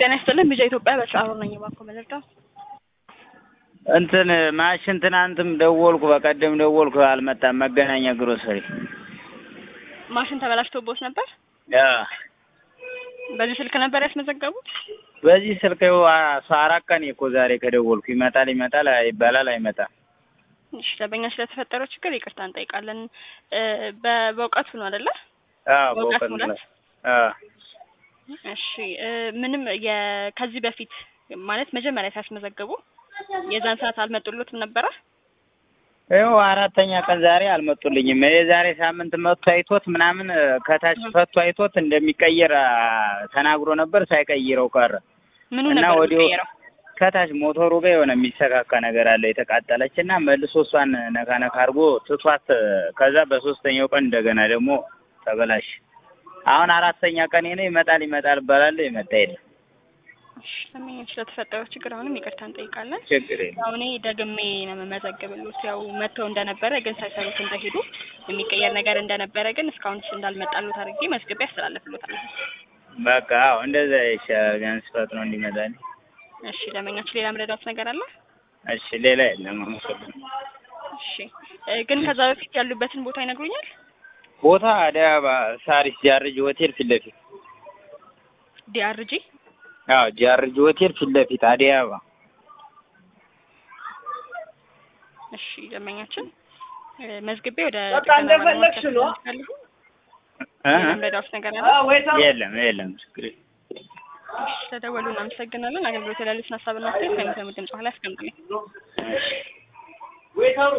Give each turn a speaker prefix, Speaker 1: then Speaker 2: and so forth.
Speaker 1: ጤና ይስጥልን ቢጃ ኢትዮጵያ በሰዓሩ ነኝ ባኮ መለርዳው
Speaker 2: እንትን ማሽን ትናንትም ደወልኩ፣ በቀደም ደወልኩ፣ አልመጣም። መገናኛ ግሮሰሪ
Speaker 1: ማሽን ተበላሽቶቦት ነበር።
Speaker 2: ያ
Speaker 1: በዚህ ስልክ ነበር ያስመዘገቡት።
Speaker 2: በዚህ ስልክ ይኸው አስራ አራት ቀን እኮ ዛሬ ከደወልኩ ይመጣል ይመጣል ይባላል አይመጣም።
Speaker 1: እሺ ለበኛ ስለተፈጠረው ችግር ይቅርታ እንጠይቃለን። በ- በእውቀቱ ነው አይደለ?
Speaker 2: አዎ
Speaker 1: በእውቀት
Speaker 2: በእውቀት
Speaker 1: ሙላት።
Speaker 2: ነው። አዎ
Speaker 1: እሺ ምንም የ- ከዚህ በፊት ማለት መጀመሪያ ሲያስመዘግቡ የዛን ሰዓት አልመጡሎትም ነበረ?
Speaker 2: ይኸው አራተኛ ቀን ዛሬ አልመጡልኝም። የዛሬ ሳምንት መጥቶ አይቶት ምናምን ከታች ፈቶ አይቶት እንደሚቀየር አ፣ ተናግሮ ነበር። ሳይቀይረው ቀረ
Speaker 1: ምኑ
Speaker 2: እና
Speaker 1: ነበር
Speaker 2: ወዲያው
Speaker 1: የሚቀየረው?
Speaker 2: ከታች ሞተሩ ጋር የሆነ የሚሰካካ ነገር አለ የተቃጠለች እና መልሶ እሷን ነካ ነካ አድርጎ ትቷት ከዛ በሶስተኛው ቀን እንደገና ደግሞ ተበላሽ። አሁን አራተኛ ቀን ነው። ይመጣል ይመጣል እባላለሁ ይመጣ የለም።
Speaker 1: እሺ ለበኛ ስለተፈጠረው ችግር አሁንም ይቅርታ እንጠይቃለን።
Speaker 2: ችግር የለም።
Speaker 1: ያው እኔ ደግሜ ነው የምመዘግብልዎት። ያው መጥተው እንደነበረ ግን ሳይሰሩት እንደሄዱ የሚቀየር ነገር እንደነበረ ግን እስካሁን እንዳልመጣሉት አድርጌ መዝግቤ ያስተላልፍልዎታለሁ።
Speaker 2: በቃ አዎ እንደዛ ይሻላል። ቢያንስ ፈጥኖ እንዲመጣልኝ።
Speaker 1: እሺ ለመኛችሁ ሌላ ምረዳት ነገር አለ?
Speaker 2: እሺ ሌላ የለም። አመሰግናለሁ።
Speaker 1: እሺ እ፣ ግን ከዛ በፊት ያሉበትን ቦታ ይነግሩኛል?
Speaker 2: ቦታ አዲስ አበባ ሳሪስ ጃርጅ ሆቴል ፊት ለፊት
Speaker 1: ዲአርጂ
Speaker 2: አዎ ጃርጅ ሆቴል ፊት ለፊት አዲስ አበባ
Speaker 1: እሺ ደንበኛችን እ፣ መዝግቤ ወደ
Speaker 3: በቃ
Speaker 1: ጥገና
Speaker 3: እንደፈለግሽ ነው።
Speaker 1: ባለሙያዎች ያስተላልፋለሁ።
Speaker 2: እ?
Speaker 1: ሌላ ምረዳት ነገር አለ?
Speaker 2: የለም የለም ችግር የለም።
Speaker 1: እሺ ስለደወሉ እናመሰግናለን። አገልግሎት ያሉትን ሀሳብና አስተያየት ከሚሰሙ ድምጽ በኋላ ያስቀምጡልኝ።
Speaker 2: እሺ
Speaker 3: ዌይተሩ